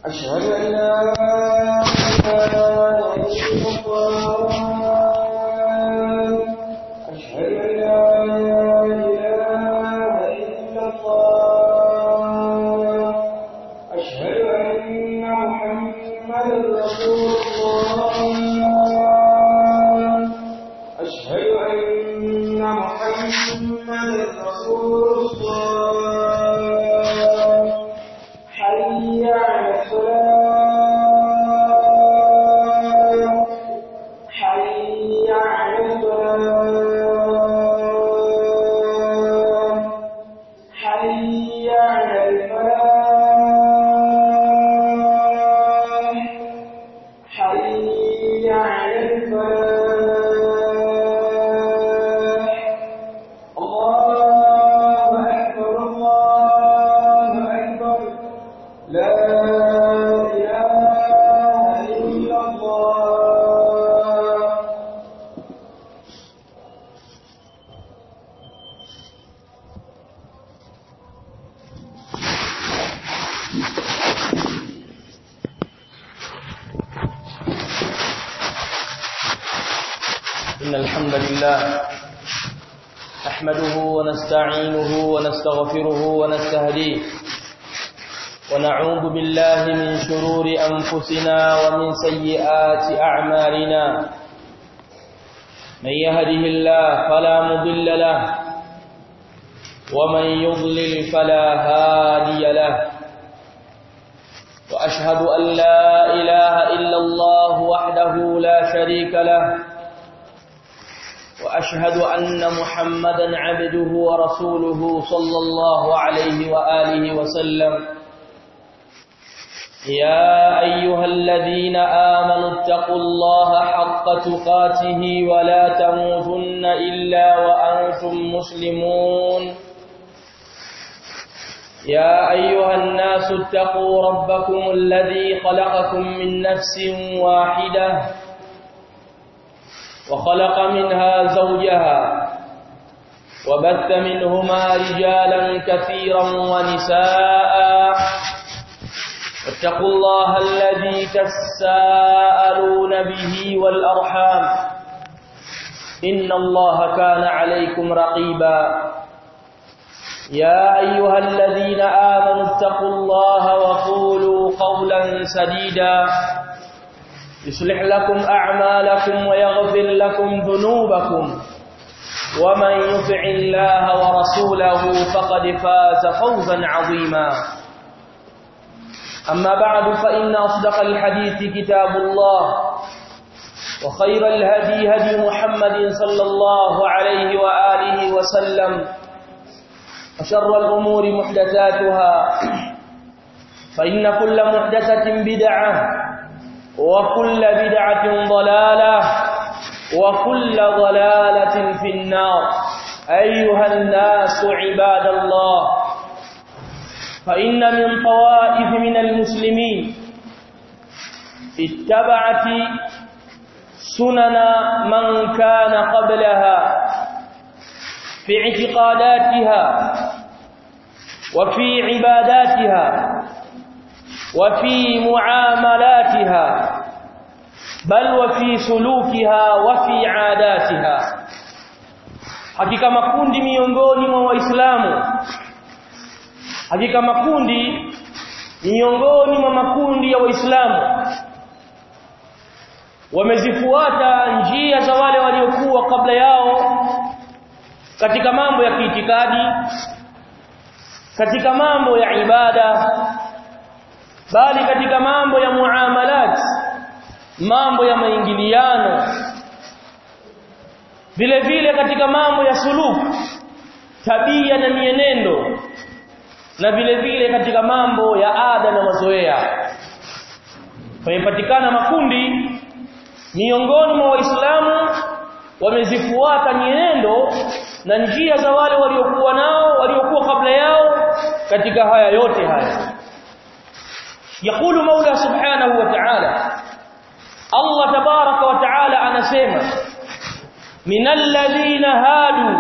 أشهد أن لا إله إلا الله أشهد أن لا إله إلا الله أشهد أن محمدا رسول الله أشهد أن محمدا رسول الله حي على الصلاة حي على الصلاة حي على الفلاح حي على الفلاح الله أكبر الله أكبر لا إله إلا الله إن الحمد لله نحمده ونستعينه ونستغفره ونستهديه ونعوذ بالله من شرور أنفسنا ومن سيئات أعمالنا من يهده الله فلا مضل له ومن يضلل فلا هادي له وأشهد أن لا إله إلا الله وحده لا شريك له وأشهد أن محمدا عبده ورسوله صلى الله عليه وآله وسلم يا أيها الذين آمنوا اتقوا الله حق تقاته ولا تموتن إلا وأنتم مسلمون يا أيها الناس اتقوا ربكم الذي خلقكم من نفس واحدة وخلق منها زوجها وبث منهما رجالا كثيرا ونساء واتقوا الله الذي تساءلون به والأرحام إن الله كان عليكم رقيبا يا أيها الذين آمنوا اتقوا الله وقولوا قولا سديدا يصلح لكم أعمالكم ويغفر لكم ذنوبكم ومن يطع الله ورسوله فقد فاز فوزا عظيما أما بعد فإن أصدق الحديث كتاب الله وخير الهدي هدي محمد صلى الله عليه وآله وسلم وشر الأمور محدثاتها فإن كل محدثة بدعة وكل بدعة ضلالة وكل ضلالة في النار أيها الناس عباد الله فإن من طوائف من المسلمين اتبعت سنن من كان قبلها في اعتقاداتها وفي عباداتها وفي معاملاتها بل وفي سلوكها وفي عاداتها hakika makundi miongoni mwa waislamu hakika makundi miongoni mwa makundi ya waislamu wamezifuata njia za wale waliokuwa kabla yao katika mambo ya kiitikadi katika mambo ya ibada bali katika mambo ya muamalat mambo ya maingiliano vile vile katika mambo ya suluku tabia na mienendo na vile vile katika mambo ya ada na mazoea pamepatikana makundi miongoni mwa waislamu wamezifuata mienendo na njia za wale waliokuwa nao waliokuwa kabla yao katika haya yote haya يقول مولى سبحانه وتعالى الله تبارك وتعالى anasema من الذين هادوا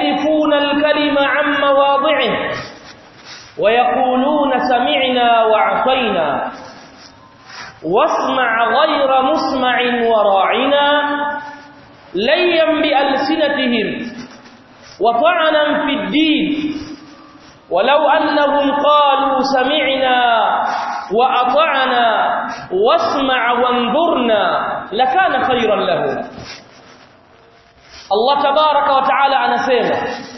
يحرفون الكلمة عن مواضعه ويقولون سمعنا وأعطينا واسمع غير مسمع وراعنا ليا بألسنتهم وطعنا في الدين ولو أنهم قالوا سمعنا وأطعنا واسمع وانظرنا لكان خيرا لهم الله تبارك وتعالى anasema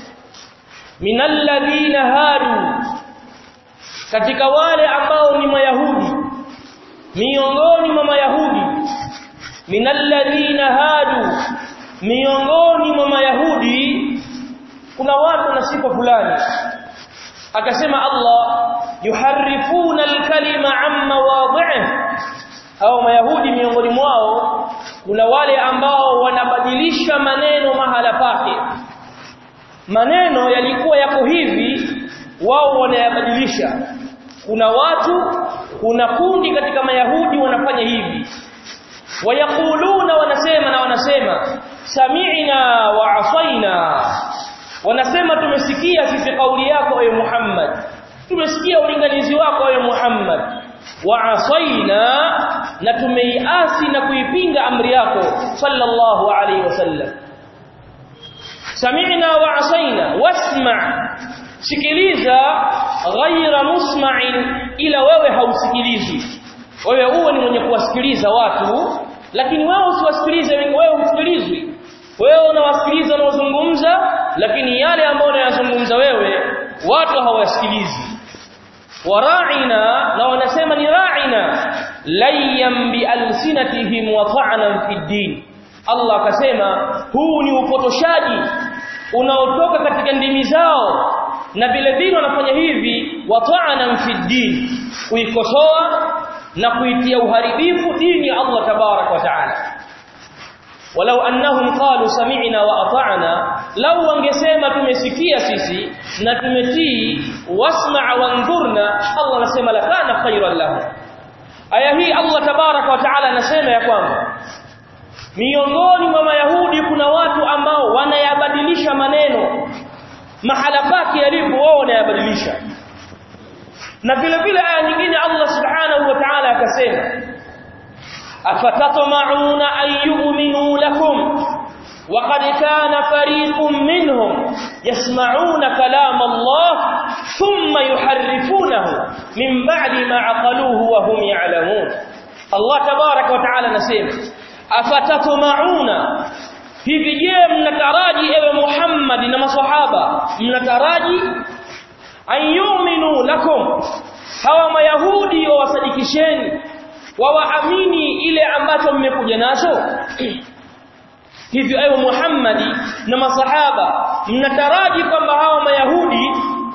min alladhina hadu katika wale ambao ni mayahudi miongoni mwa mayahudi min alladhina hadu miongoni mwa mayahudi kuna watu na sifa fulani akasema Allah yuharifuna alkalima amma wadhihi au mayahudi miongoni mwao kuna wale ambao wanabadilisha maneno mahala pake maneno yalikuwa yako hivi wao wanayabadilisha kuna watu kuna kundi katika mayahudi wanafanya hivi wayakuluna wanasema na wanasema sami'na wa asaina wanasema tumesikia sisi kauli yako ewe Muhammad tumesikia ulinganizi wako ewe Muhammad wa asaina na tumeiasi na kuipinga amri yako sallallahu alaihi wasallam sami'na wa asaina wasma' sikiliza ghaira musma'in ila wewe hausikilizi wewe uwe ni mwenye kuwasikiliza watu lakini wewe usiwasikilize wewe usikilizwi wewe unawasikiliza wanaozungumza lakini yale ambayo unayazungumza wewe watu hawasikilizi wara'ina na wanasema ni ra'ina layyan bi alsinatihim wa ta'nan fi din Allah akasema huu ni upotoshaji unaotoka katika ndimi zao na vile vile wanafanya hivi wa ta'nan fi din kuikosoa na kuitia uharibifu dini ya Allah tabarak wa ta'ala walau annahum qalu sami'na wa ata'na law wangesema tumesikia sisi na tumetii wasma' wanzurna Allah anasema la kana khayran lahu aya hii Allah tabaraka wa taala anasema ya kwamba miongoni mwa mayahudi kuna watu ambao wanayabadilisha maneno mahala pake yalipo wao wanayabadilisha na vile vile aya nyingine Allah subhanahu wa ta'ala akasema أفتطمعون أن يؤمنوا لكم وقد كان فريق منهم يسمعون كلام الله ثم يحرفونه من بعد ما عقلوه وهم يعلمون الله تبارك وتعالى نسيم أفتطمعون hivi je mnataraji ewe Muhammad na maswahaba mnataraji ayuminu lakum hawa mayahudi wawasadikisheni wawaamini ile ambacho mmekuja nacho hivyo ewe Muhammadi na masahaba mnataraji kwamba hawa mayahudi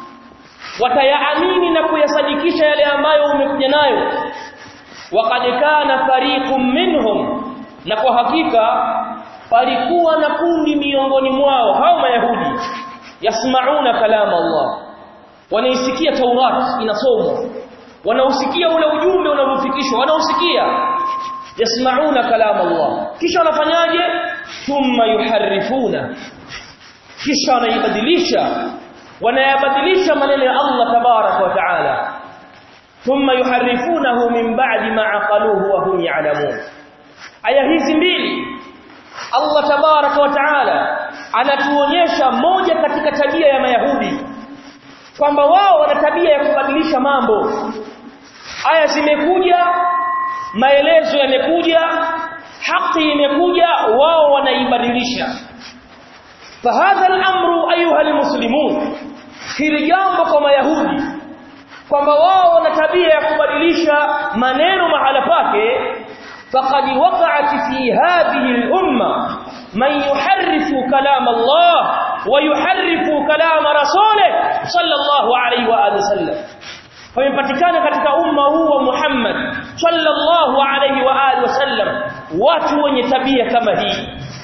watayaamini na kuyasadikisha yale ambayo umekuja nayo waqad kana fariqum minhum na kwa hakika palikuwa na kundi miongoni mwao hao mayahudi yasmauna kalama Allah wanaisikia Taurat inasomwa wanausikia ule ujumbe unavyofikishwa wanausikia yasmauna kalama Allah kisha wanafanyaje thumma yuharifuna kisha wanaibadilisha wanayabadilisha maneno ya Allah tabarak wa taala thumma yuharifunahu min ba'di ma aqaluhu wa hum ya'lamun aya hizi mbili Allah tabarak wa taala anatuonyesha moja katika tabia ya mayahudi kwamba wao wana tabia ya kubadilisha mambo aya zimekuja maelezo yamekuja haki imekuja wao wanaibadilisha fahadha al-amru ayuha al-muslimun hili jambo kwa mayahudi kwamba wao wana tabia ya kubadilisha maneno mahala pake faqad waqa'at fi hadhihi al-umma man yuharrifu kalam Allah wa yuharrifu kalam rasulih sallallahu alayhi wa alihi wasallam pamepatikana katika umma huu wa Muhammad sallallahu alayhi wa alihi wasallam watu wenye tabia kama hii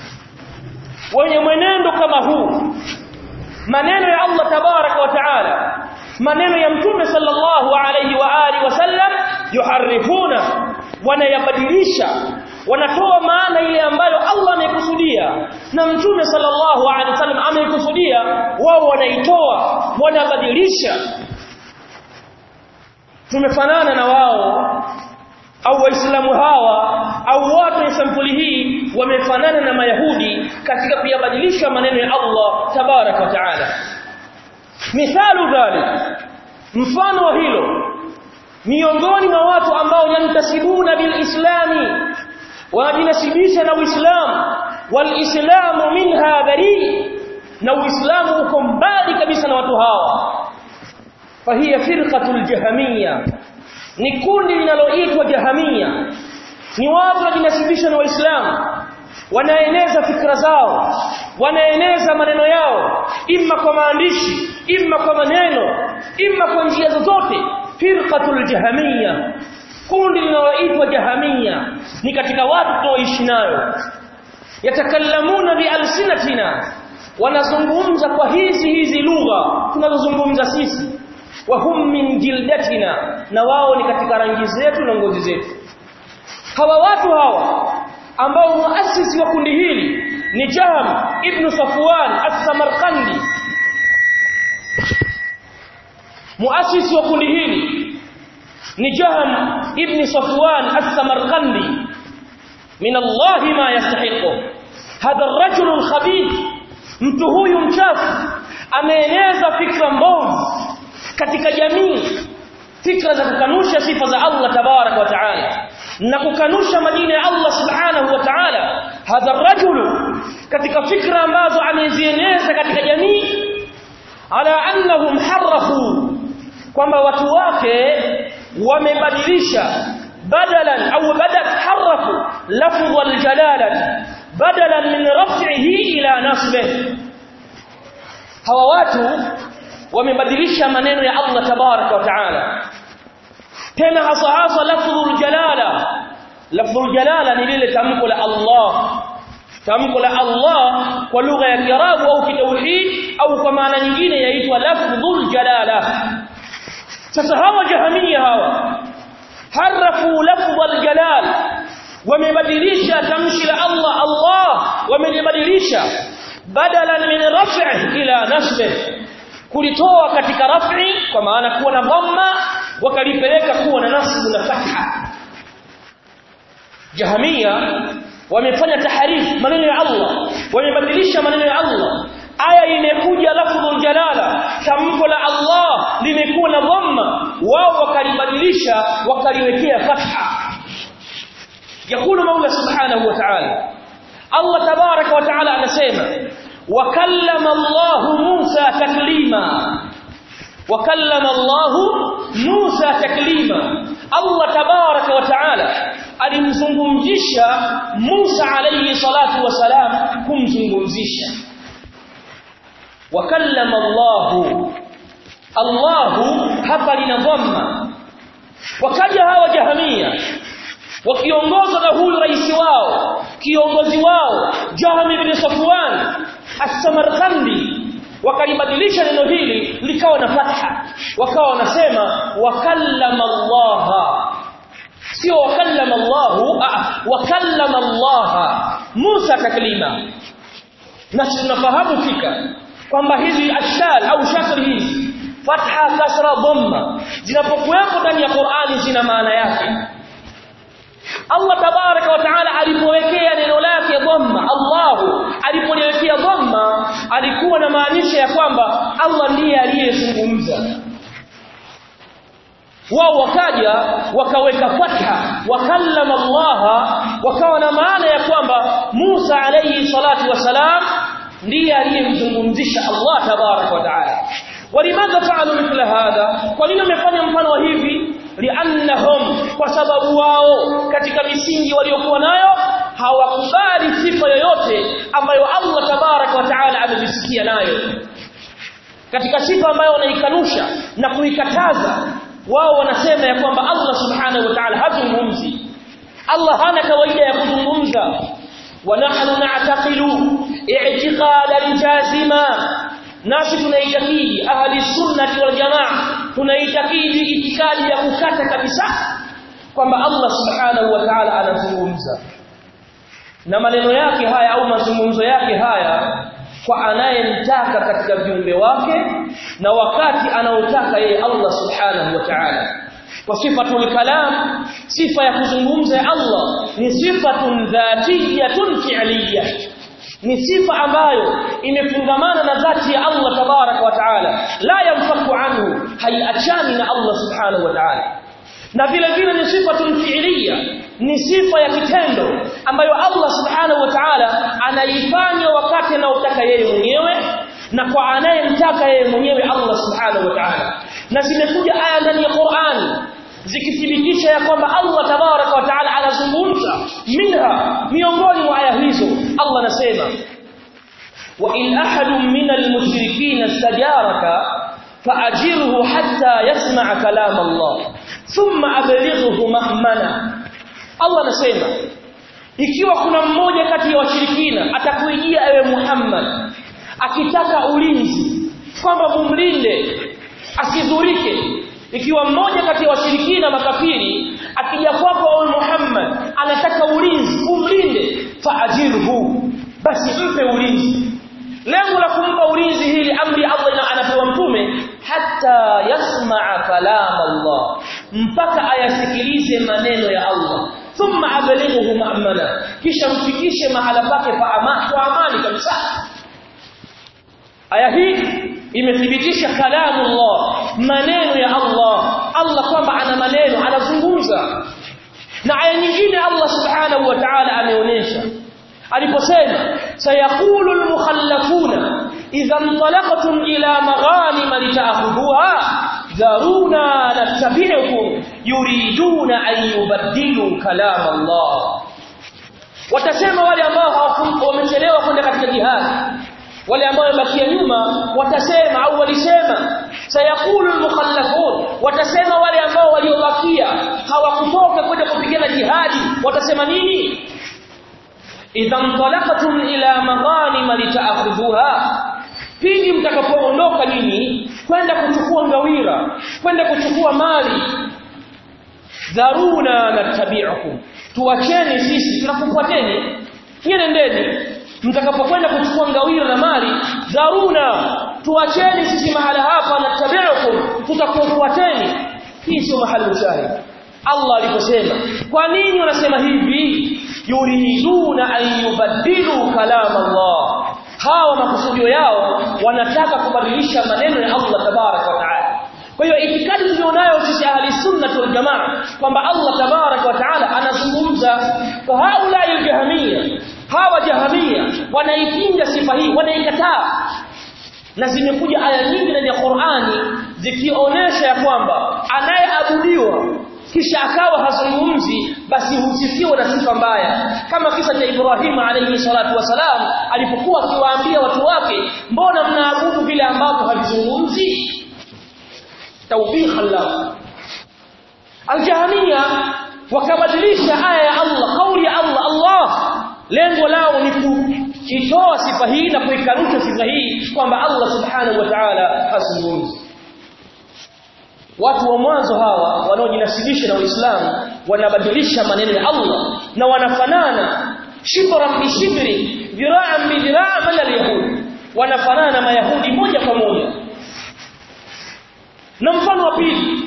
wenye mwenendo kama huu maneno ya Allah tabaraka wa taala maneno ya mtume sallallahu alayhi wa alihi wasallam yuharifuna wanayabadilisha wanatoa maana ile ambayo Allah amekusudia na mtume sallallahu alaihi wasallam amekusudia wao wanaitoa wanabadilisha tumefanana na wao au waislamu hawa au watu wa sampuli hii wamefanana na mayahudi katika kuyabadilisha maneno ya Allah tabarak wa taala mithalu dhalik mfano wa hilo miongoni mwa watu ambao yantasibuna bilislami wanajinasibisha na uislamu walislamu minha bari na uislamu uko mbali kabisa na watu hawa fahiya firqatul jahamiyya ni kundi linaloitwa jahamia ni watu wajinasibisha na waislamu wanaeneza fikra zao wanaeneza maneno yao imma kwa maandishi imma kwa maneno imma kwa njia zozote firqatul jahamia kundi linaloitwa jahamia ni katika watu tunaoishi nayo yatakallamuna bialsinatina wanazungumza kwa hizi hizi lugha tunazozungumza sisi wahum min jildatina na wao ni katika rangi zetu na ngozi zetu hawa watu hawa ambao muasisi wa kundi hili ni Jahm ibn Safwan as-Samarqandi muasisi wa kundi hili ni Jahm ibn Safwan as-Samarqandi min Allah ma yastahiqu hadha ar-rajul al-khabith mtu huyu mchafu ameeneza fikra mbovu katika jamii fikra za kukanusha sifa za Allah tabarak wa taala na kukanusha majina ya Allah subhanahu wa ta'ala hadha rajulu katika fikra ambazo amezieneza katika jamii ala annahum harafu kwamba watu wake wamebadilisha badalan au badat harafu lafdh aljalala badalan min raf'ihi ila nasbihi hawa watu wamebadilisha maneno ya Allah tabaraka wa taala tena hasa hasa lafdhul jalala lafdhul jalala ni lile tamko la Allah tamko la Allah kwa lugha ya Kiarabu au kitauhid au kwa maana nyingine yaitwa lafdhul jalala sasa hawa jahamia hawa harafu lafdhul jalal wamebadilisha tamshi la Allah Allah wamelibadilisha badalan min raf'i ila nasbih kulitoa katika raf'i kwa maana kuwa na dhamma wakalipeleka kuwa na nasbu na fatha jahamia wamefanya taharif maneno ya Allah wamebadilisha maneno ya Allah aya imekuja lafdhul jalala tamko la Allah limekuwa na dhamma wao wakalibadilisha wakaliwekea fatha يقول مولى سبحانه وتعالى الله تبارك وتعالى anasema وكلم الله موسى تكليما وكلم الله موسى تكليما الله تبارك وتعالى alimzungumzisha Musa alayhi salatu wasalam kumzungumzisha wakallama Allah Allah hapa lina dhamma wakaja hawa jahamia wakiongozwa na huyu rais wao kiongozi wao Jahm ibn Safwan as-Samarkandi wakalibadilisha neno hili likawa na fatha wakawa wanasema wakallama Allah sio wakallama Allah wakallama Allah Musa taklima na tunafahamu fika kwamba hizi ashal au shakli hizi fatha kasra dhamma zinapokuwepo ndani ya Qur'ani zina maana yake Allah tabaraka wa taala alipowekea neno lake dhamma Allahu alipoliwekea dhamma alikuwa na maanisha ya kwamba Allah ndiye aliyezungumza wao wakaja wakaweka fatha wakallama Allah wakawa na maana ya kwamba Musa alayhi salatu wasalam ndiye aliyemzungumzisha Allah tabaraka wa taala walimadha fa'alu mithla hadha kwa nini wamefanya mfano wa hivi liannahum kwa sababu wao katika misingi waliokuwa nayo hawakubali sifa yoyote ambayo Allah tabarak wa taala amejisikia nayo katika sifa ambayo wanaikanusha na kuikataza wao wanasema ya kwamba Allah subhanahu wa ta'ala hazungumzi Allah hana kawaida ya kuzungumza wa nahnu na'taqilu i'tiqadan jazima nasi tunaitakidi ahli sunnati wal jamaa tunaitakidi itikadi ya kukata kabisa kwamba Allah subhanahu wa ta'ala anazungumza na maneno yake haya au mazungumzo yake haya kwa anayemtaka katika viumbe wake na wakati anaotaka yeye Allah subhanahu wa ta'ala wasifatul kalam sifa ya kuzungumza ya Allah ni sifatun dhatiyatun fi'liyya ni sifa ambayo imefungamana na dhati ya Allah tabaraka wa taala la yamfaku anhu haiachani na Allah subhanahu wa taala na vile vile ni sifatun fi'liyya ni sifa ya kitendo ambayo Allah subhanahu wa ta'ala anaifanya wakati anaotaka yeye mwenyewe na kwa anayemtaka yeye mwenyewe Allah subhanahu wa ta'ala na zimekuja aya ndani ya Qur'an zikithibitisha ya kwamba Allah tabaraka wa ta'ala anazungumza minha miongoni mwa aya hizo Allah anasema wa in ahadun minal mushrikeen istajaraka fa'ajirhu hatta yasma'a kalam Allah thumma ablighuhu ma'mana Allah anasema ikiwa kuna mmoja kati ya washirikina atakuijia ewe Muhammad akitaka ulinzi kwamba mumlinde asidhurike ikiwa mmoja kati ya washirikina makafiri akija kwako ewe Muhammad anataka ulinzi umlinde faajirhu basi mpe ulinzi lengo la kumpa ulinzi hili amri Allah anapewa mtume hata yasmaa kalam Allah mpaka ayasikilize maneno ya Allah thumma ablighuhu ma'mana kisha mfikishe mahala pake pa amani kwa amani kabisa aya hii imethibitisha kalamu Allah maneno ya Allah Allah kwamba ana maneno anazungumza na aya nyingine Allah subhanahu wa ta'ala ameonyesha aliposema sayaqulu almukhallafuna idha intalaqtum ila maghanim lita'khudhuha dharuna nattabi'ukum yuriduna an yubaddilu kalam Allah watasema wale ambao wamechelewa kwenda katika jihad wale ambao wamebakia nyuma watasema au walisema sayaqulu almukhallafun watasema wale ambao waliobakia hawakutoka kwenda kupigana jihadi watasema nini idha intalaqtum ila maghanim lita'khudhuha pindi mtakapoondoka nyinyi kwenda kuchukua ngawira kwenda kuchukua mali dharuna natabi'ukum tuacheni sisi tunakufuateni nendeni mtakapokwenda kuchukua ngawira na mali dharuna tuacheni sisi mahala hapa natabi'ukum tutakufuateni hii sio mahali ushahidi Allah aliposema kwa nini wanasema hivi yuriduna an yubaddilu kalam Allah hawa makusudio yao wanataka kubadilisha maneno ya Allah tabaraka wa taala kwa hiyo itikadi tulionayo sisi ahli sunna wal jamaa kwamba Allah tabaraka wa taala anazungumza kwa haula aljahamia hawa jahamia wanaipinga sifa hii wanaikataa na zimekuja aya nyingi ndani ya Qur'ani zikionyesha ya kwamba anayeabudiwa kisha akawa hazungumzi basi husifiwa na sifa mbaya kama kisa cha Ibrahim alayhi salatu wasalam alipokuwa akiwaambia watu wake mbona mnaabudu vile ambavyo havizungumzi tawbiha Allah aljahania wakabadilisha aya ya Allah kauli ya Allah Allah lengo lao ni kuitoa sifa hii na kuikanusha sifa hii kwamba Allah subhanahu wa ta'ala hazungumzi watu wa mwanzo hawa wanaojinasibisha na Uislamu wanabadilisha maneno ya Allah na wanafanana shibran bi shibri dhira'an bi dhira' min al-yahud wanafanana na mayahudi moja kwa moja na mfano wa pili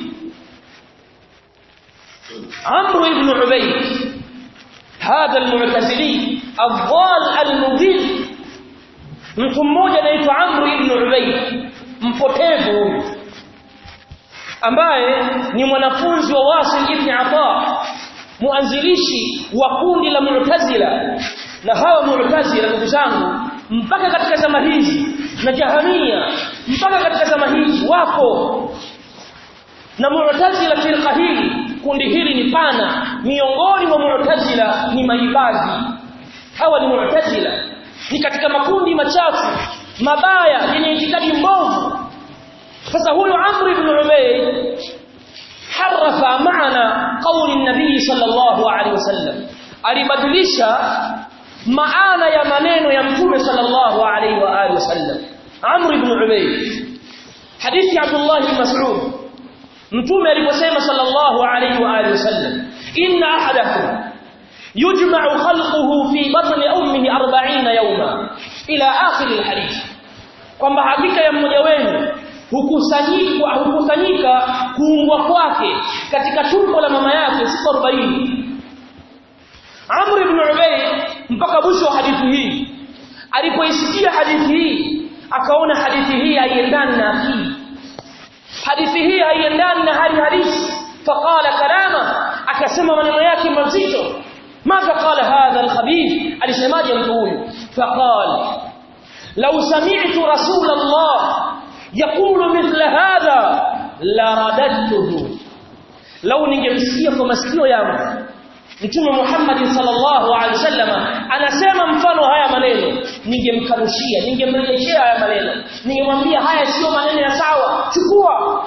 Amr ibn Ubayd هذا المعتزلي الضال المضل mtu mmoja anaitwa Amr ibn Ubayd mpotevu huyu ambaye ni mwanafunzi wa Wasil ibn Ata muanzilishi wa kundi la Mu'tazila na hawa Mu'tazila ndugu zangu mpaka katika zama hizi na Jahamia mpaka katika zama hizi wako na Mu'tazila firqa hili kundi hili ni pana miongoni mwa Mu'tazila ni maibadhi hawa ni Mu'tazila ni katika makundi machafu mabaya yenye itikadi mbovu sasa huyu Amr ibn Ubayd harafa maana kauli nabii sallallahu alaihi wasallam alibadilisha maana ya maneno ya mtume sallallahu alaihi wa alihi wasallam Amr ibn Ubayd hadithi Abdullah ibn Mas'ud mtume aliposema sallallahu alaihi wa alihi wasallam inna ahadakum yujma'u khalquhu fi batni ummihi 40 yawma ila akhir alhadith kwamba hakika ya mmoja wenu hukusanyika hukusanyika kuungwa kwake katika tumbo la mama yake siku 40 Amr ibn Ubayd mpaka mwisho wa hadithi hii alipoisikia hadithi hii akaona hadithi hii haiendani na akili hadithi hii haiendani na hali halisi faqala kalama akasema maneno yake mazito ماذا قال هذا الخبيث alisemaje mtu huyu faqal law sami'tu rasul Allah yaqulu mithla hadha la radadtuhu law ningemsikia kwa masikio yangu Mtume Muhammad sallallahu alaihi wasallam anasema mfano haya maneno ningemkanushia ningemrejeshea haya maneno ningemwambia haya sio maneno ya sawa chukua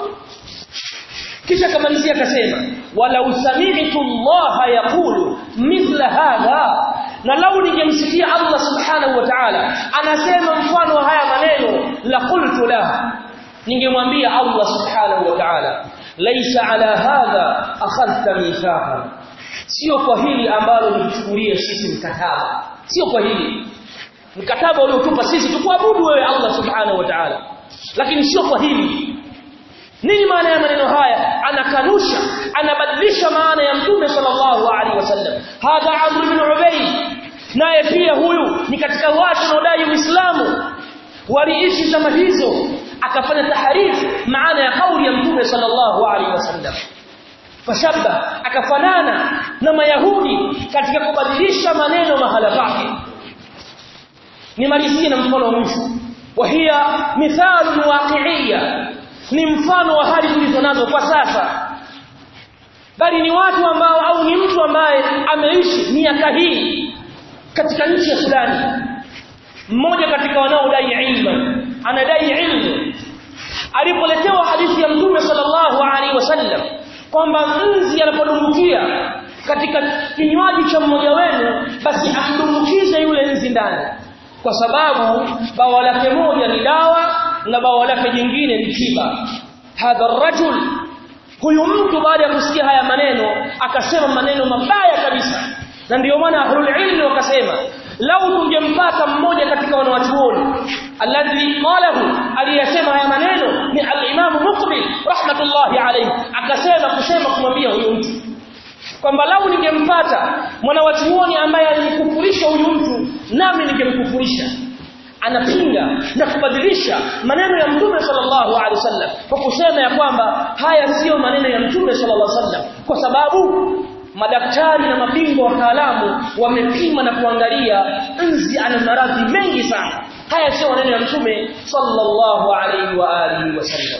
kisha kamalizia akasema walau sami'tu Allah yaqulu mithla hadha na lau ningemsikia Allah subhanahu wa ta'ala anasema mfano haya maneno la qultu la ningemwambia Allah subhanahu wa ta'ala laysa ala hadha akhadhta mithaqa sio kwa hili ambalo nilichukulia sisi mkataba sio kwa hili mkataba uliotupa sisi tukuabudu wewe Allah subhanahu wa ta'ala lakini sio kwa hili nini maana ya maneno haya anakanusha anabadilisha maana ya mtume sallallahu alaihi wasallam hadha amr ibn ubayd naye pia huyu ni katika watu wanaodai uislamu waliishi zama hizo akafanya taharifu maana ya kauli ya mtume sallallahu alaihi wasallam fashabba akafanana na mayahudi katika kubadilisha maneno mahala pake nimalizie na mfano wa mwisho wa hiya mithalu waqi'iyya ni mfano wa hali tulizo nazo kwa sasa bali ni watu ambao au ni mtu ambaye ameishi miaka hii katika nchi ya Sudani mmoja katika wanaodai ilmu anadai ilmu alipoletewa hadithi ya mtume sallallahu alaihi wasallam kwamba nzi anapodumbukia katika kinywaji cha mmoja wenu basi amdumbukize yule nzi ndani kwa sababu bawa lake moja ni dawa na bawa lake jingine ni tiba hadha rajul huyu mtu baada ya kusikia haya maneno akasema maneno mabaya kabisa na ndio maana ahlul ilmi wakasema lau tungempata mmoja katika wanawachuoni alladhi qalahu aliyasema haya maneno ni al-Imam Muqbil rahmatullahi alayhi akasema kusema kumwambia huyu mtu kwamba lau ningempata mwanawachuoni ambaye alinikufurisha huyu mtu nami ningemkufurisha anapinga na kubadilisha maneno ya mtume sallallahu alaihi wasallam kwa kusema ya kwamba haya sio maneno ya mtume sallallahu alaihi wasallam kwa sababu madaktari na mabingwa wataalamu wamepima na kuangalia nzi ana maradhi mengi sana haya sio maneno ya mtume sallallahu alaihi wa alihi wasallam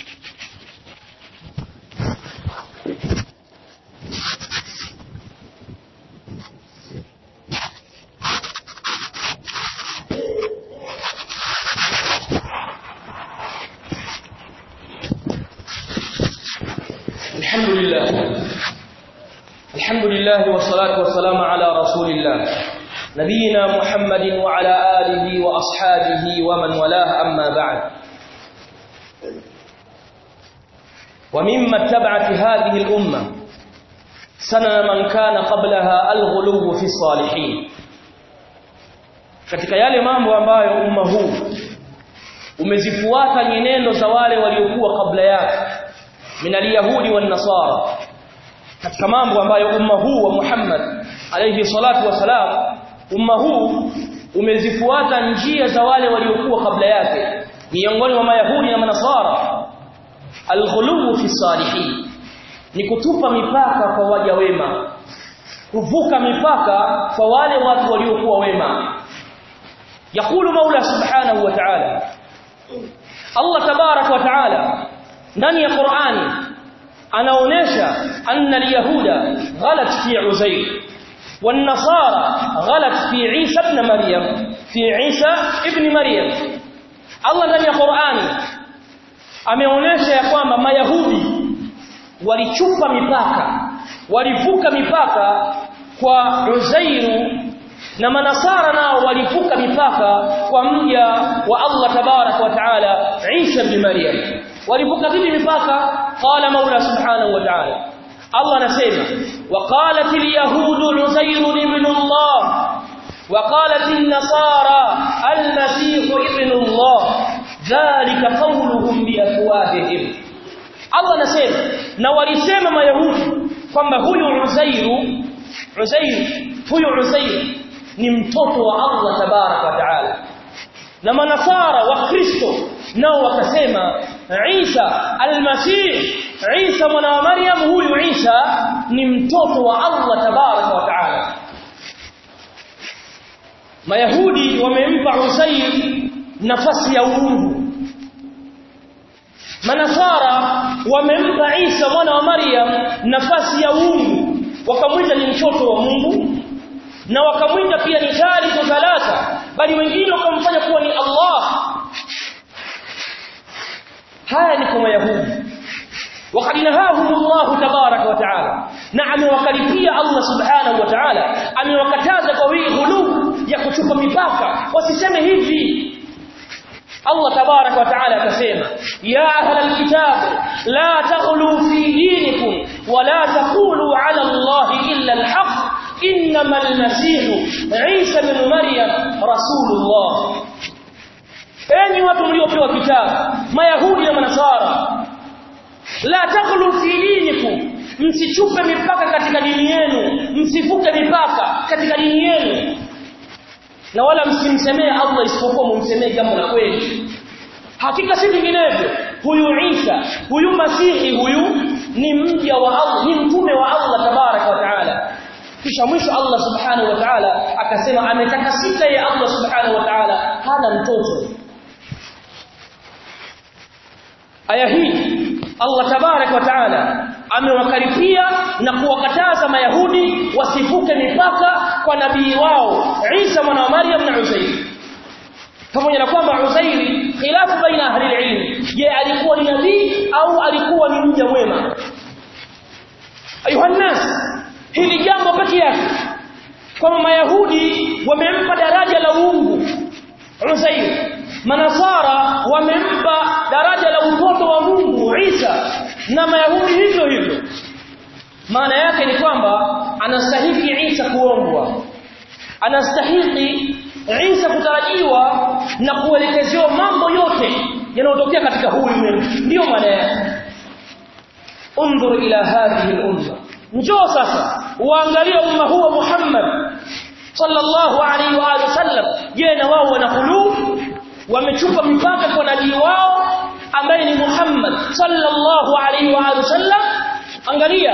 الحمد لله الحمد لله والصلاة والسلام على رسول الله نبينا محمد وعلى آله وأصحابه ومن والاه أما بعد ومما اتبعت هذه الأمة سنن من كان قبلها الغلو في الصالحين katika yale mambo ambayo umma huu umezifuata nyenendo za wale waliokuwa kabla yake min alyahudi wan nasara katika mambo ambayo umma huu wa Muhammad alayhi salatu wasalam umma huu umezifuata njia za wale waliokuwa kabla yake miongoni mwa mayahudi na manasara alghulu fi salihin ni kutupa mipaka kwa waja wema kuvuka mipaka kwa wale watu waliokuwa wema yakulu maula subhanahu wa ta'ala Allah tabarak wa ta'ala ndani ya Qur'ani anaonesha anna al-yahuda ghalat fi Uzair wan-nasara ghalat fi Isa ibn Maryam fi Isa ibn Maryam Allah ndani ya Qur'ani ameonesha ya kwamba mayahudi walichupa mipaka walivuka mipaka kwa Uzairu na manasara nao walivuka mipaka kwa mja wa Allah tabarak wa taala Isa ibn Maryam walivuka vipi mipaka qala maula subhanahu wa ta'ala Allah anasema waqalat al-yahud Uzair ibn Allah وقالت النصارى المسيح ابن الله dhalika qawluhum biafwahihim Allah anasema na walisema mayahudi kwamba huyu Uzairu Uzair huyu Uzair ni mtoto wa Allah tabarak wa taala na manasara wa Kristo nao wakasema Isa almasih Isa mwana wa Maryam huyu Isa ni mtoto wa Allah tabarak wa taala Mayahudi wamempa Uzair nafasi ya uungu Manasara wamempa Isa mwana wa Maryam nafasi ya uungu wakamwita ni mtoto wa Mungu na wakamwita pia ni thalithu thalatha bali wengine wakamfanya kuwa ni Allah haya ni kwa Mayahudi وقد نهاهم الله تبارك وتعالى نعم وكلفيا الله سبحانه وتعالى amewakataza kwa hii ghulu ya kuchupa mipaka wasiseme hivi Allah tabarak wa taala akasema ya ahla alkitab la taghlu fi dinikum wa la taqulu ala Allah illa alhaq inma almasih Isa ibn Maryam rasulullah enyi watu mliopewa kitabu mayahudi na manasara la taghlu fi dinikum msichupe mipaka katika dini yenu msivuke mipaka katika dini yenu na wala msimsemee Allah isipokuwa mumsemee jambo la kweli hakika si vinginevyo huyu Isa huyu Masihi huyu ni mja wa Allah ni mtume wa Allah tabarak wa taala kisha mwisho Allah subhanahu wa ta'ala akasema ametakasika ya Allah subhanahu wa ta'ala hana mtoto aya hii Allah tabarak wa taala amewakaripia na kuwakataza mayahudi wasivuke mipaka kwa nabii wao Isa mwana wa Maryam na Uzair pamoja na kwamba Uzairi khilafu baina ahli ilm je alikuwa ni nabii au alikuwa ni mja mwema ayuhannas hili jambo pekee yake kwamba mayahudi wamempa daraja la uungu Uzair manasara wamempa daraja la utoto wa Mungu Isa na mayahudi hivyo hivyo maana yake ni kwamba anastahili Isa kuombwa anastahili Isa kutarajiwa na kuelekezewa mambo yote yanayotokea katika huu ulimwengu ndio maana yake unzur ila hadhihi al-umma njoo sasa uangalie umma huu wa Muhammad sallallahu alaihi wa alihi wasallam je na wao wana qulub wamechupa mipaka kwa nabii wao ambaye ni Muhammad sallallahu alaihi wa alihi wasallam angalia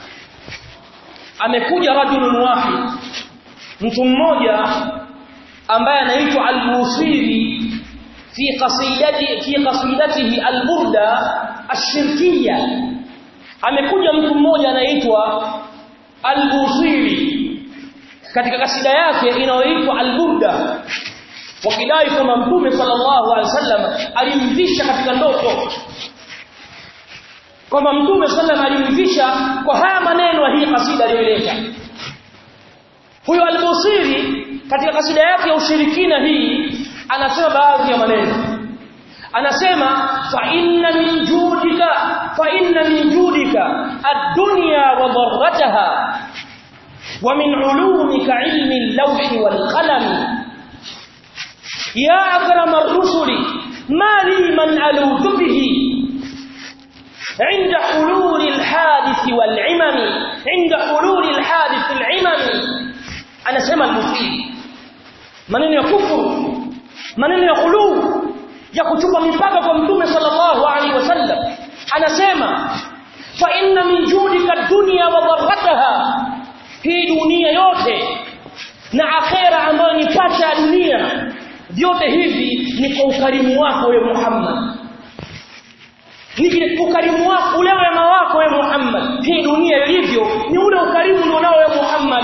amekuja rajulun wahid mtu mmoja ambaye anaitwa al-Busiri fi qasidati fi qasidatihi al-burda ash-shirkiyya amekuja mtu mmoja anaitwa al-Busiri katika kasida yake inayoitwa al-burda wakidai kwamba mtume sallallahu alaihi wasallam alimvisha katika ndoto kwamba mtume sallallahu alimvisha kwa haya maneno hii kasida aliyoleta huyo al-Busiri katika kasida yake ya ushirikina hii anasema baadhi ya maneno anasema fa inna min judika fa inna min judika ad-dunya wa dharrataha wa min ulumika ilmi al-lawh wal qalam ya akram ar-rusuli ma li man alutu bihi عند حلول الحادث والعمم عند حلول الحادث العمم anasema al-mufti maneno ya kufuru maneno ya khulu ya kuchupa mipaka kwa mtume sallallahu alaihi wasallam anasema fa inna min judika dunya wa dharrataha hii dunia yote na akhera ambayo ni pacha ya dunia vyote hivi ni kwa ukarimu wako wewe Muhammad ni ukarimu wako ule wema wako wewe Muhammad hii dunia ilivyo ni ule ukarimu ulionao wewe Muhammad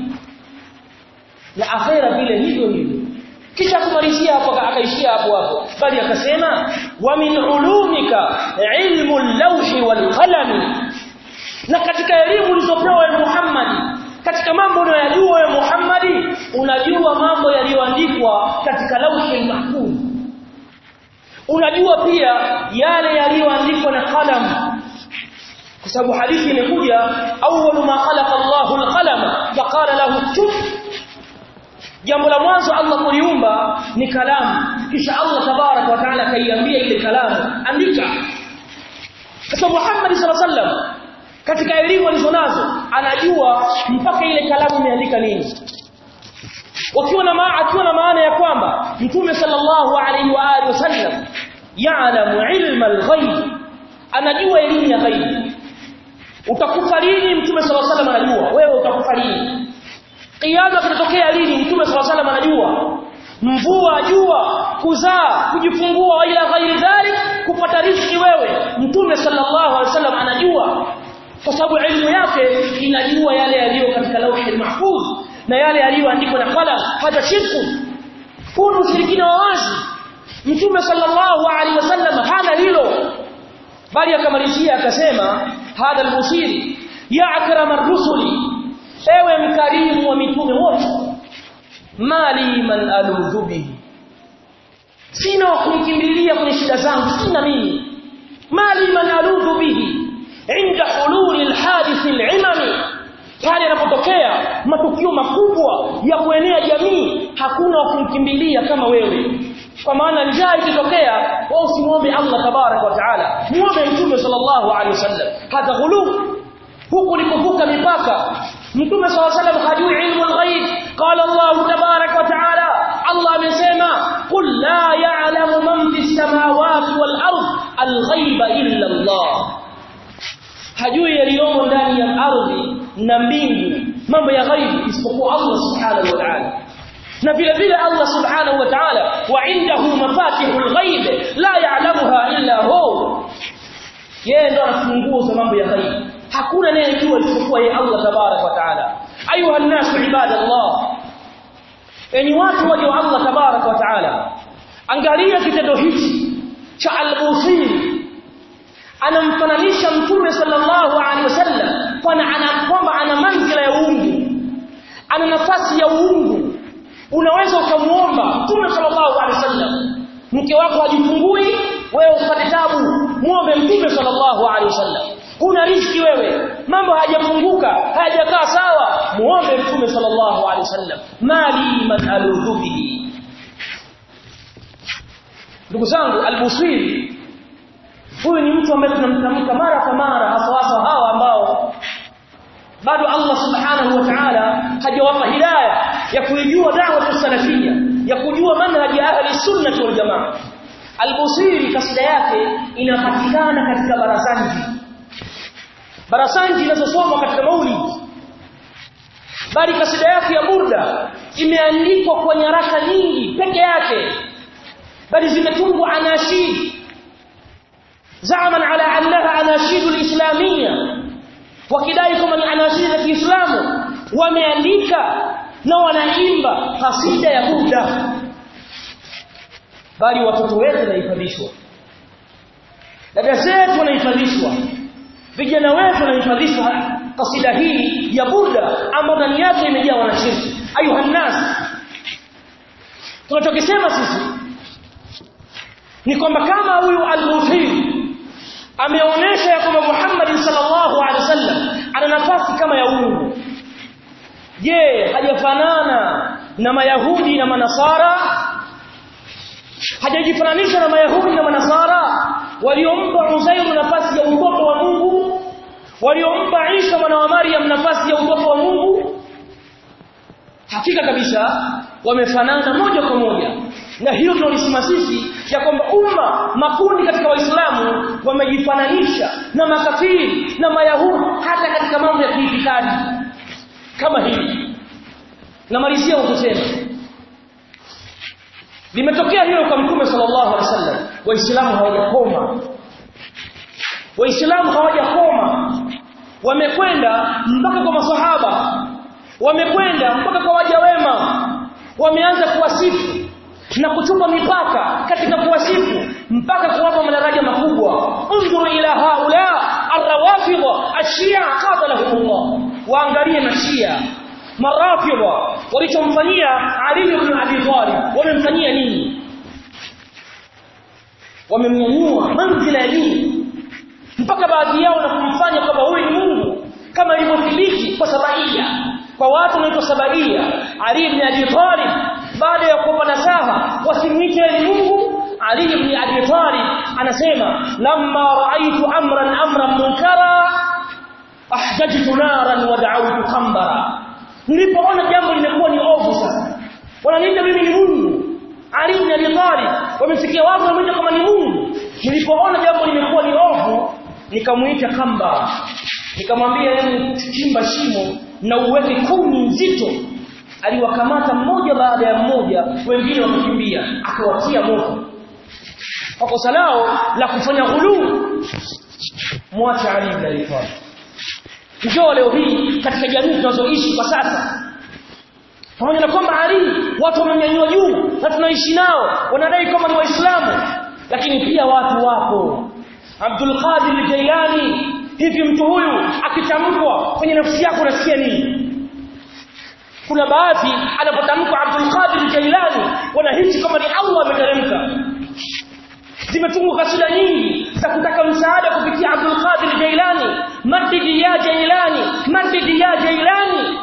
na akhera vile hivyo hivyo kisha kumalizia hapo akaishia hapo hapo bali akasema wa min ulumika ilmu al-lawhi wal qalam na katika elimu ulizopewa wewe Muhammad katika mambo unayojua wewe Muhammad unajua mambo yaliyoandikwa katika lawhi mahfuz unajua pia yale yaliyoandikwa na qalam kwa sababu hadithi imekuja awwalu ma khalaqa Allahu al-qalam faqala lahu tub jambo la mwanzo Allah kuliumba ni kalamu kisha Allah tabarak wa taala akaiambia ile kalamu andika sasa Muhammad sallallahu alaihi wasallam katika elimu alizonazo anajua mpaka ile kalamu imeandika nini wakiwa na maana akiwa na maana ya kwamba mtume sallallahu alaihi wa alihi wasallam ya'lamu ilma al-ghaib anajua elimu ya ghaib utakufa lini mtume sallallahu alaihi wasallam anajua wewe utakufa lini kiyama kitatokea lini mtume sallallahu alaihi wasallam anajua mvua jua kuzaa kujifungua ila ghairi dhalik kupata riziki wewe mtume sallallahu alaihi wasallam anajua kwa sababu elimu yake inajua yale yaliyo katika lauhi mahfuz na yale yaliyoandikwa na qalam hata shirku kuna ushirikina wa wazi mtume sallallahu alaihi wasallam hana hilo bali akamalizia akasema hadha al-busiri ya akrama ar-rusuli ewe mkarimu wa mitume wote mali man aludhu bihi sina wa kunikimbilia kwenye shida zangu sina mimi mali man aludhu bihi inda hululi alhadith alimami pale yanapotokea matukio makubwa ya kuenea jamii hakuna wa kumkimbilia kama wewe kwa maana njaa ikitokea wao usimwombe Allah tabarak wa taala muombe mtume sallallahu alaihi wasallam hata ghulu huku ni kuvuka mipaka mtume sallallahu alaihi wasallam hajui ilmu alghaib qala Allah tabarak wa taala Allah amesema qul la ya'lamu man fis samawati wal ard alghaiba illa Allah hajui yaliyomo ndani ya ardhi na mbingu mambo ya ghaibu isipokuwa Allah subhanahu wa ta'ala na vile vile Allah subhanahu wa ta'ala wa indahu mafatihul ghaib la ya'lamuha illa hu yeye ndo anafungua za mambo ya ghaibu hakuna anayejua isipokuwa yeye Allah tabarak wa ta'ala ayuha an-nas ibadallah enyi watu waje wa Allah tabarak wa ta'ala angalia kitendo hichi cha al-busiri anamfananisha mtume sallallahu alaihi wasallam kwamba ana manzila ya uungu ana nafasi ya uungu unaweza ukamuomba mtume sallallahu alaihi wasallam mke wako hajifungui wewe upate tabu muombe mtume sallallahu alaihi wasallam huna riziki wewe mambo hayajafunguka hayajakaa sawa muombe mtume sallallahu alaihi wasallam mali man aludhubihi ndugu zangu albusiri huyu ni mtu ambaye tunamtamka mara kwa mara hasa hasa hawa ambao bado Allah subhanahu wa ta'ala hajawapa hidayah ya kuijua da'wa salafia ya kujua manhaji ya ahli sunnah wal jamaa al-Busiri kasida yake inapatikana katika barasanji barasanji inazosomwa katika maulid bali kasida yake ya burda imeandikwa kwa nyaraka nyingi peke yake bali zimetungwa anashid زعما على انها اناشيد الاسلاميه wakidai kama ni anashid za Kiislamu wameandika na wanaimba kasida ya Buddha bali watoto wetu wanahifadhishwa dada zetu wanahifadhishwa vijana wetu wanahifadhishwa kasida hii ya Buddha ambayo ndani yake imejaa wanashirki ayuha nas tunachokisema sisi ni kwamba kama huyu al-Muthiri ameonyesha ya kwamba Muhammad sallallahu alaihi wasallam ana nafasi kama ya Mungu je hajafanana na mayahudi na manasara hajajifananisha na mayahudi na manasara waliompa Uzairu nafasi ya utoto wa Mungu waliompa Isa mwana wa Maryam nafasi ya utoto wa Mungu hakika kabisa wamefanana moja kwa moja na hiyo tunalisema sisi ya kwamba umma makundi katika waislamu wamejifananisha na makafiri na mayahudi hata katika mambo ya kiitikadi kama hili namalizia kwa kusema limetokea hilo kwa mtume sallallahu alaihi wasallam waislamu hawajakoma waislamu hawajakoma wamekwenda mpaka kwa maswahaba wamekwenda mpaka kwa waja wema wameanza kuwasifu na kuchupa mipaka katika kuwasifu mpaka kuwapa madaraja makubwa unzuru ila haula arrawafidha ashia qatalahumullah waangalie mashia marafidha walichomfanyia Ali ibn Abi Talib wamemfanyia nini wamemnyanyua manzila ya dini mpaka baadhi yao na kumfanya kwamba huyu ni Mungu kama ilivyothibiti kwa sabaia kwa watu wanaitwa sabaia Ali ibn Abi Talib baada ya kuwapa nasaha wasimwite ni Mungu Ali ibn Abi Talib anasema lamma raaitu amran amran munkara ahjajtu naran wa da'awtu khambara nilipoona jambo limekuwa ni ovu sasa wananiita mimi ni Mungu Ali ibn Abi Talib wamesikia watu wanamuita kama ni Mungu nilipoona jambo limekuwa ni ovu nikamuita kamba nikamwambia yeye chimba shimo na uweke kuni nzito aliwakamata mmoja baada ya mmoja wengine wakakimbia akawatia moto kwa kosa lao la kufanya ghuluu mwache Ali ibn Abi Talib njoo leo hii katika jamii tunazoishi kwa sasa pamoja na kwamba Ali watu wamenyanyua juu na tunaishi nao wanadai kama ni waislamu lakini pia watu wapo Abdul Qadir Jailani hivi mtu huyu akitamkwa kwenye nafsi yako unasikia nini kuna baadhi anapotamkwa Abdul Qadir Jailani wanahisi kama ni Allah ameteremka zimetungwa kasida nyingi za kutaka msaada kupitia Abdul Qadir Jailani madidi ya Jailani madidi ya Jailani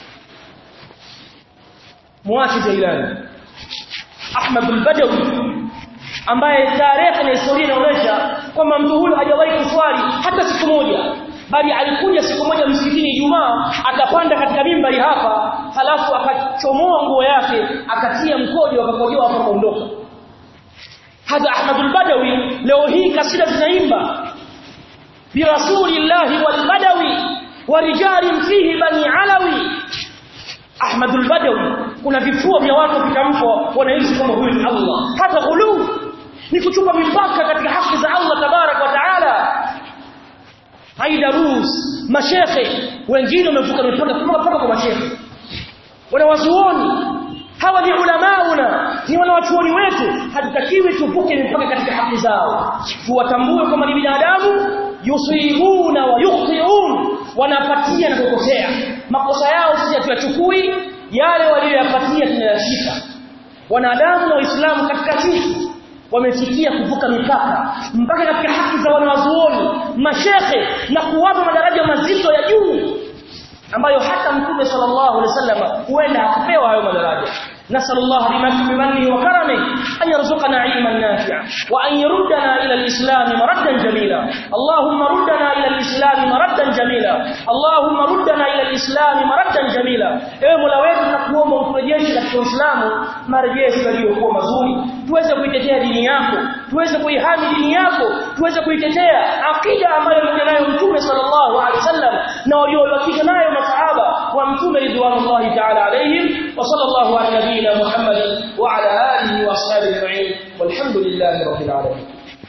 muachi Jailani Ahmad al-Badawi ambaye tarehe na historia inaonyesha kwamba mtu huyu hajawahi kuswali hata siku moja bali alikuja siku moja msikitini Ijumaa akapanda katika mimbari hapa halafu akachomoa nguo yake akatia mkojo akakojoa hapo akaondoka hadha Ahmadul Badawi leo hii kasida zinaimba bi rasulillahi wal badawi wa rijalin fihi bani alawi Ahmadul Badawi kuna vifua vya watu vitamkwa wanaishi kama huyu ni Allah hata ghulu ni kuchupa mipaka katika haki za Allah tabarak wa taala haidarus mashekhe wengine wamevuka mipaka mpaka kwa mashekhe wanawazuoni hawa ni ulamauna ni wanawachuoni wetu hatutakiwi tuvuke mipaka katika haki zao tuwatambue kama ni binadamu yusibuna wa yukhtiun wanapatia na kukosea makosa yao sisi hatuyachukui yale waliyoyapatia tunayashika wanadamu na waislamu katika sisi wamefikia kuvuka mipaka mpaka katika haki za wanawazuoni mashekhe na kuwapa madaraja mazito ya juu ambayo hata mtume sallallahu alaihi wasallam huenda hakupewa hayo madaraja نسأل الله بمنه وكرمه أن يرزقنا علما نافعا وأن يردنا إلى الإسلام مردا جميلا اللهم ردنا إلى الإسلام مردا جميلا اللهم ردنا إلى الإسلام مردا جميلا ewe Mola wetu tunakuomba uturejeshe katika Uislamu marejesho yaliyokuwa mazuri tuweze kuitetea dini yako tuweze kuihami dini yako tuweze kuitetea akida ambayo alikuja nayo Mtume sallallahu alaihi wasallam na waliobakisha nayo masahaba wa Mtume ridwanullahi ta'ala alaihim wa sallallahu ala نبينا محمد وعلى آله وأصحابه أجمعين والحمد لله رب العالمين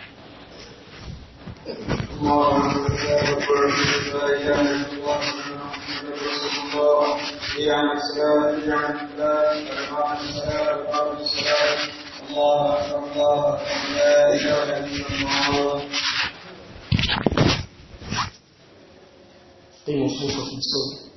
الله أكبر الله أكبر لا إله إلا الله قيموا صوتكم الصوت